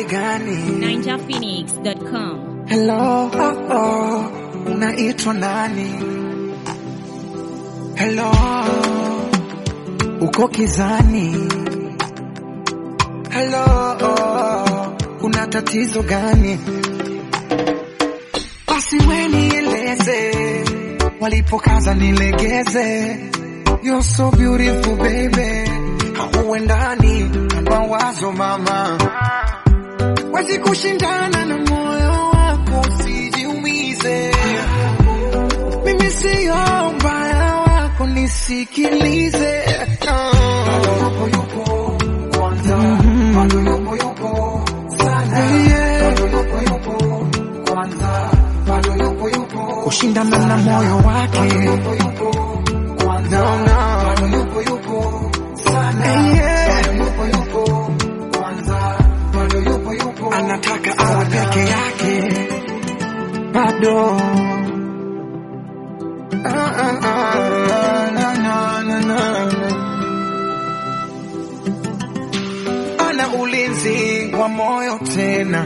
hali gani? NinjaPhoenix.com. Hello, oh, oh, unaitwa nani? Hello, uko kizani? Hello, oh, kuna tatizo gani? Basi we nieleze, walipokaza nilegeze. You're so beautiful baby, hauendani na mawazo mama wezi kushindana na moyo wako, usijiumize. Mimi siyo mbaya wako, nisikilize. Ah. Yeah. Kushindana na moyo wake no, no. Yeah. anataka awe peke yake bado Ah, ah, ah, na, na, na, na. ana ulinzi wa moyo tena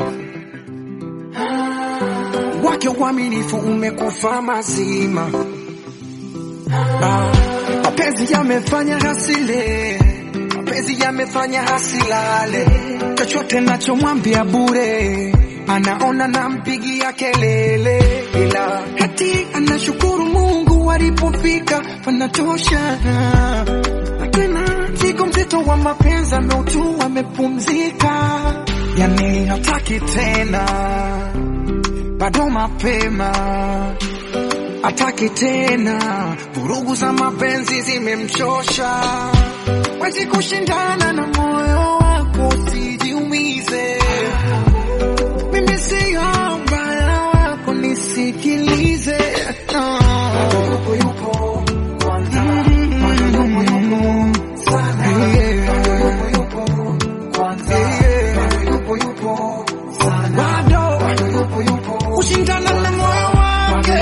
wake uaminifu umekufa mazima Ah, mapenzi yamefanya hasile mapenzi yamefanya hasilale chochote nachomwambia bure anaona nampigia kelele ila hati anashukuru mungu alipofika panatosha na tena siku mzito wa mapenzi ameutu amepumzika yani hataki tena bado mapema ataki tena, vurugu za mapenzi zimemchosha. Wezi kushindana na moyo wako, usijiumize. Mimi siyo mbaya wako, nisikilize. No. Bado kushindana na moyo wake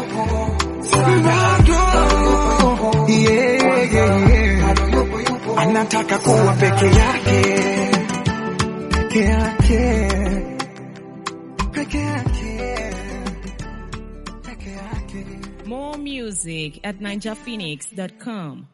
bado yeah, yeah, yeah. anataka kuwa peke yake peke yake peke yake peke yake More music at NinjaPhoenix.com.